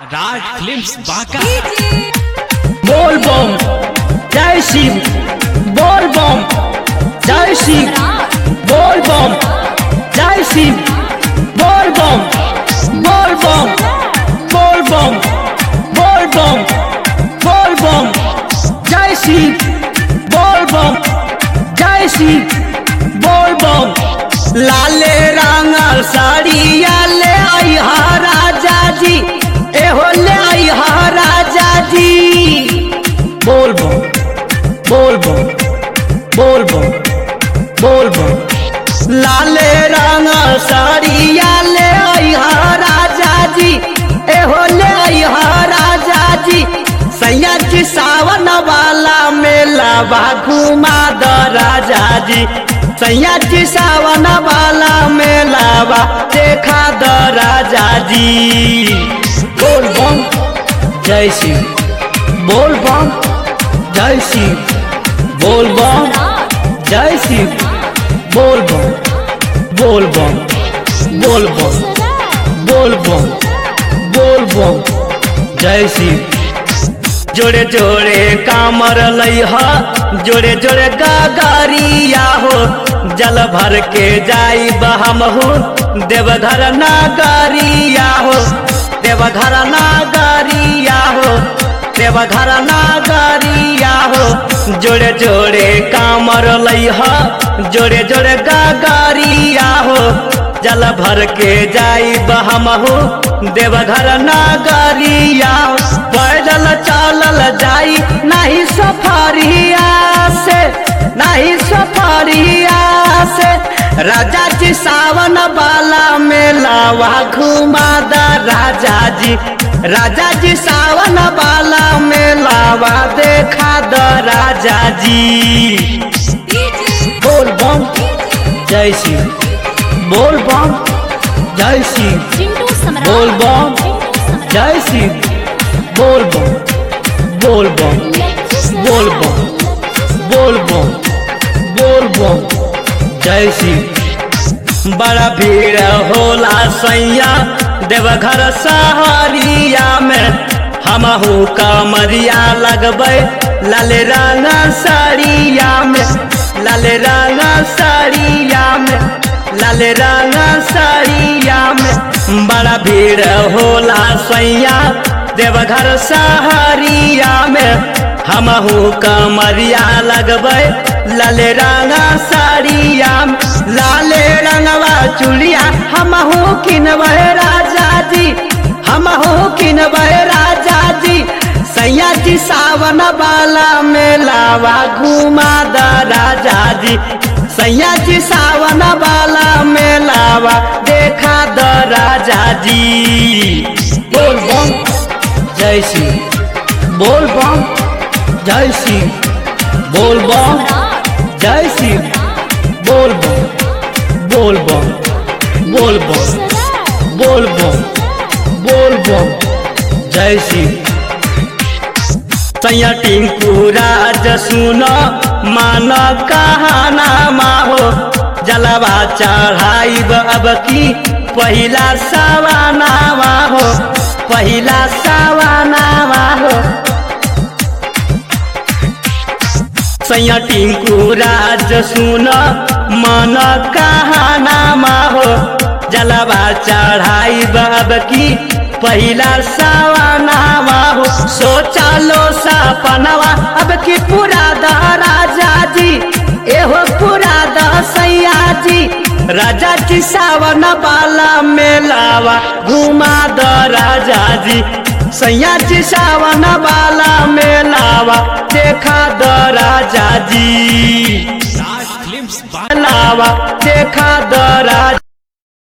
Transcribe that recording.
राज films Banka बोल बम जय शिव बोल बम जय शिव बोल बम जय शिव बोल बम बोल बम बोल बम बोल बम बोल बम जय शिव बोल बम जय शिव बोल बम लाले रंगल साड़िया ले आई हा राजा जी एहो ले आई हा राजा जी बोल बम बोल बम बोल बम बोल बम लाले रंग साड़िया ले आई हा राजा जी एहो ले आई हा राजा जी सैया जी सावन वाला मेला बा घुमा द राजा जी सैया जी सावन वाला मेला बा देखा द राजा जी बोल बम जय शिव बोल बम जय शिव बोल बम जय शिव बोल बम बोल बम बोल बम बोल बम बोल बम जय शिव जोड़े जोड़े कामर लइह जोड़े जोड़े गागरिया हो जल भर के जाई बहमहू देवघर नागरिया हो देवघर नागरिया हो देवघर नागरिया हो जोड़े जोड़े कामर लइह जोड़े जोड़े गागरिया हो जल भर के जाई बहमहू देवघर नागरिया पैदल चलल जाई नहीं सफरिया से नहीं सफरिया से राजा जी सावन वाला मेलावा घुमा द राजा जी राजा जी सावन वाला मेलावा देखा द राजा जी बोल बम जय शिव बोल बम जय शिव बोल बम जय शिव बोल बम बोल बम बोल बम बोल बम बोल बम जय शिव बड़ा भीड़ होला सैया देवघर सहरिया में हमहू कमरिया लगबै लाल रंग साड़िया में लाल रंग साड़िया में लाल रंग साड़िया में बड़ा भीड़ होला सैया देवघर सहरिया में हमहू कमरिया लगबै लाल रंग साड़िया में लाले रंगवा चुड़िया हमहू किनबै राजा जी हमहू किनबै राजा जी सैया जी सावन वाला मेलावा घुमा द राजा जी सैया जी सावन वाला मेलावा देखा द राजा जी बोल बम जय शिव बोल बम जय शिव बोल बम जय शिव बोल बम बोल बम बोल बम बोल बम बोल बम जय शिव सैया टिंकू राज सुन मान कहाना माहो जलवा चढ़ाइब अब की पहिला सवाना हो पहिला सवाना हो सैया टिंकू राज सुन मन कहाना हो जलवा चढ़ाइब अब की पहिला सवाना हो सोचा लो सपनवा अब की पूरा द राजा जी एहो पूरा द सैया जी राजा जी सावन वाला मेलावा घुमा द राजा जी सैया जी सावन वाला मेलावा देखा द राजा जी राज फिल्म्स बांका मेलावा देखा द राजा